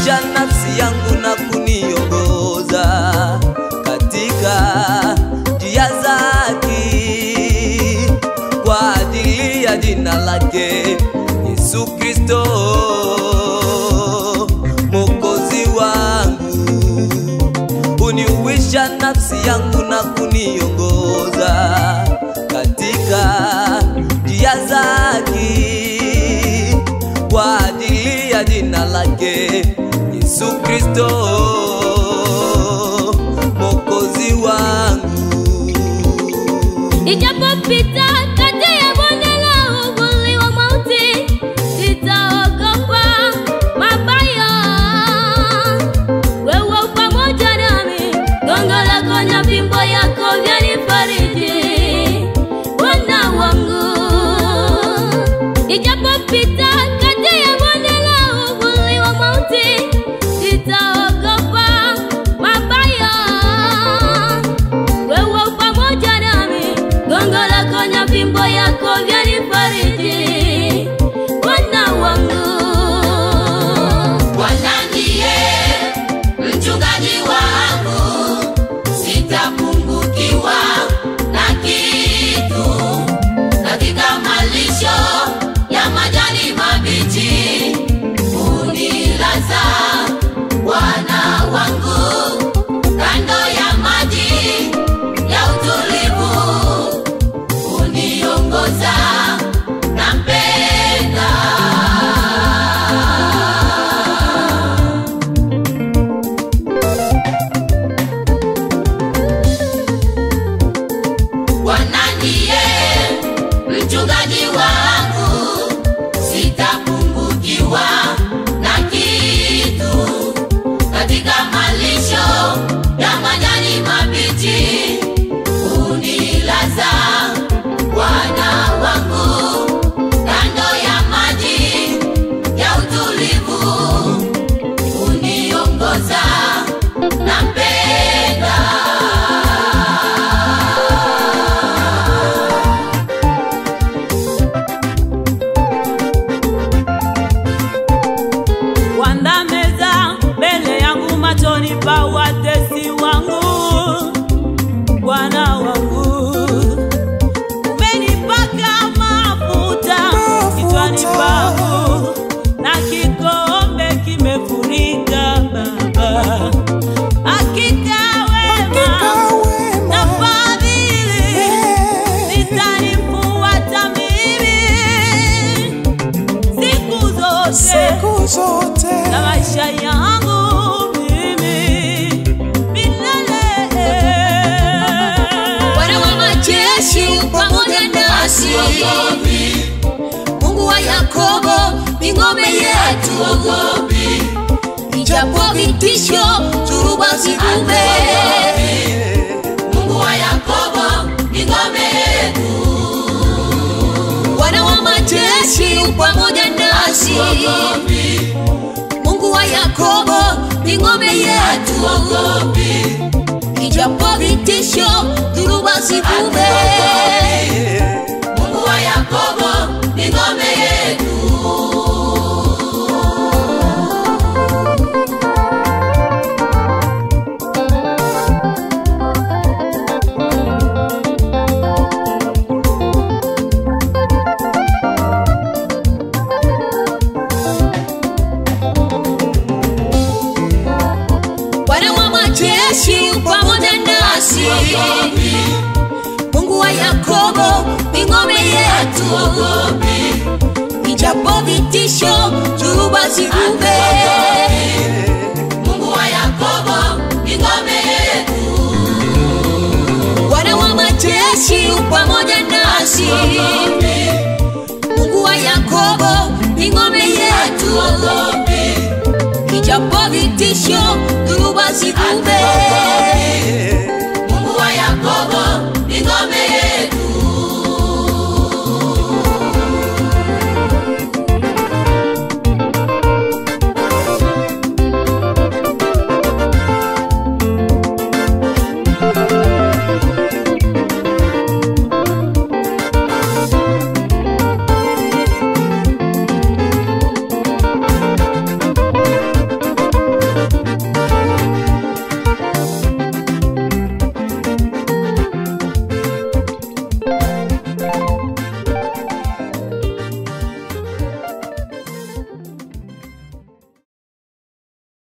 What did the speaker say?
uniuisha nafsi yangu na kuniongoza katika njia zake kwa ajili ya jina lake Yesu Kristo Mwokozi wangu uniuisha nafsi yangu na kuniongoza katika njia zake kwa ajili ya jina lake Yesu Kristo Mwokozi wangu. Nijapopita kati ya bonde la uvuli wa mauti, sitaogopa mabaya. Wewe u pamoja nami, gongo lako na fimbo yako vyanifariji. Bwana wangu, nijapopita kati ya bonde la uvuli wa mauti, sitaogopa mabaya wewe u pamoja nami, gongo lako na fimbo yako vyanifariji. Bwana wangu, Bwana ndiye mchungaji wangu, sitapungukiwa na kitu. Katika malisho ya majani mabichi unilaza Bwana wangu, kando ya maji ya utulivu uniongoza, nampenda. Bwana ndiye mchungaji wangu, sitapungukiwa na kitu. Katika malisho ya majani mabichi unilaza Bwana wangu, kando ya maji ya utulivu uniongoza, nampenda. Wanda meza mbele yangu machoni pa watesi wangu, Bwana wangu umenipaka mafuta kichwani pangu na kikombe kimefurika Baba, hakika wema na fadhili zitanifuata mimi siku zote siku zote na maisha yangu mimi milele. Bwana wa majeshi pamoja nasi, Mungu wa Yakobo ni ngome yetu, ijapo vitisho dhuruba zikume. Mungu wa Yakobo ni ngome yetu, Bwana wa majeshi pamoja nasi, Mungu wa Yakobo ni ngome yetu, ijapo vitisho dhuruba zikume. Mungu wa Yakobo ni ngome yetu. Bwana wa majeshi pamoja nasi, Mungu wa Yakobo ni ngome yetu, ijapo vitisho dhuruba zikume. Mungu wa Yakobo ni ngome yetu, Bwana wa majeshi pamoja nasi, Mungu wa Yakobo ni ngome yetu, ijapo vitisho dhuruba zikume.